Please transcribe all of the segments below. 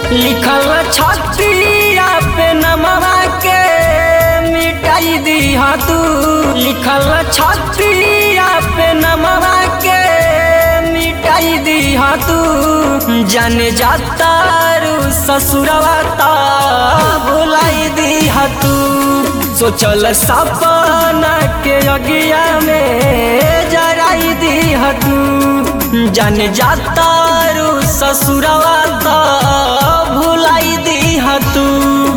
लिखल छतिया पे नमवा के मिटाई दीहा तू लिखल छतिया पे नमवा के मिटाई दीहा तू जाने जाता रू ससुरवा ता भुलाई दीहा तू सोचल सपना के अगिया में जराई दीहा तू जाने जाता रू ससुरवा ता भुलाई दीहा तू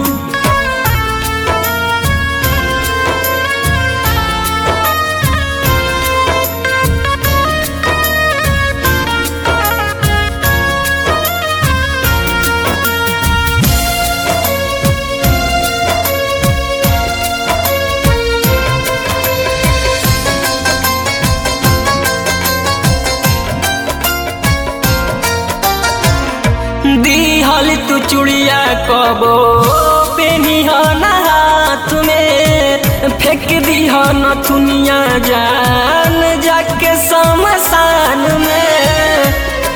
दिहल तू चुड़िया कबो पेनिह ना हाथ में फेंक दिह नथुनिया जान जाके शमशान में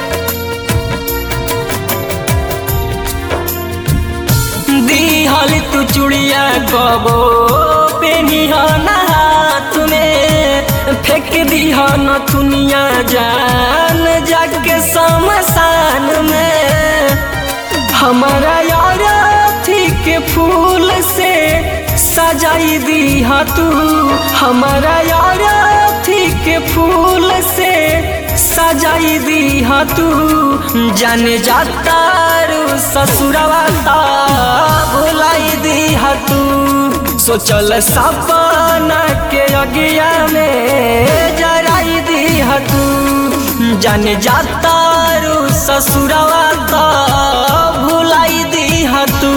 दिहल तू चुड़िया कबो पेनिह ना हाथ में फेंक दिह नथुनिया जान जाके शमशान में हमारा यार थी के फूल से सजाई दीहा तू हमारा यार थी के फूल से सजाई दीहा तू जाने जाता रू ससुरवा ता भुलाई दीहा तू सोचल सपना के अगिया में जराई दीहा तू जाने जाता रू ससुरवा ता भुलाई दीहा तू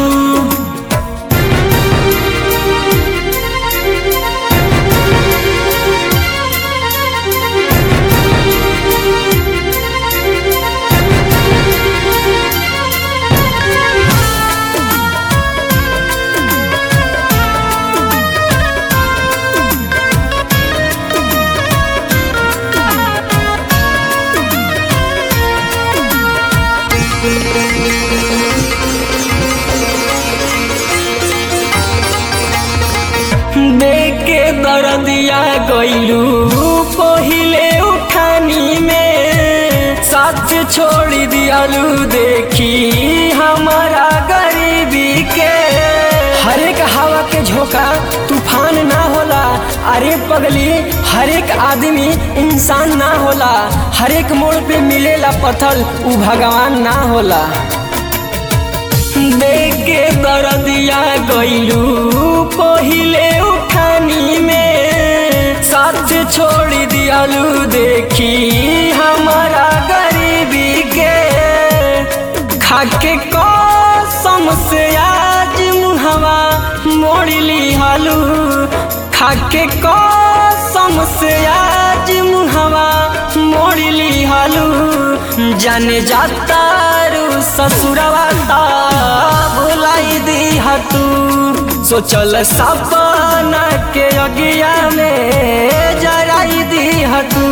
देके दर्दिया गईलू पहिले उठानी में साथ छोड़ दियालू देखी हमारा गरीबी के हरेक हवा के झोंका तूफान ना होला अरे पगली हरेक आदमी इंसान ना होला हरेक मोड़ पे मिलेला पत्थर उ भगवान ना होला देखे दर्दिया गईलू पहिले उठानी में साथ छोड़ दियालू देखी हमारा गरीबी के खाके कसम से आज मुहवा मोड़ ली हालू खाके कसम से आज मुहवा मोड़ ली हालू जाने जाता रू ससुरवा ता भुलाई दीहा तू सोचल सपना के अगिया में जराई दीहा तू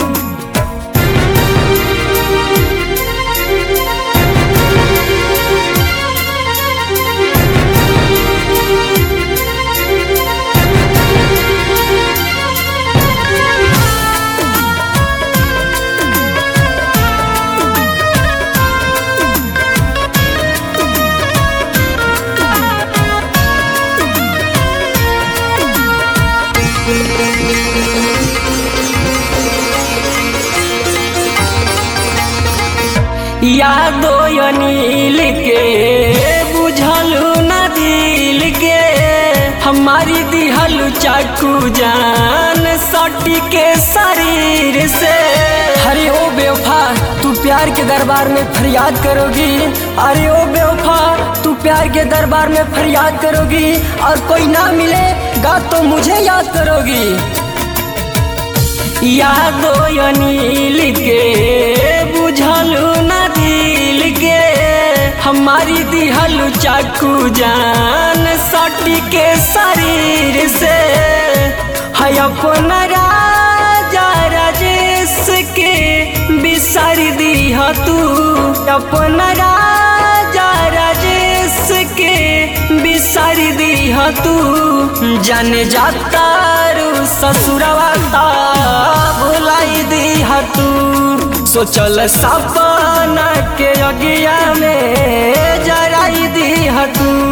यादो अनिल के बुझलू न दिल के हमारी दिहलू चाकू जान सटी के शरीर से अरे ओ बेवफा तू प्यार के दरबार में फरियाद करोगी अरे ओ बेवफा तू प्यार के दरबार में फरियाद करोगी और कोई ना मिलेगा तो मुझे याद करोगी यादो अनिल के बुझलू न दिल के हमारी दिहलू चाकू जान सटी के शरीर से है अपना राजा राजेश के बिसर दीह तू अपना राजा सारी दी तू जाने जाता रू ससुरवा ता भुलाई दी तू सोचल सपना के अगिया में जराई दी तू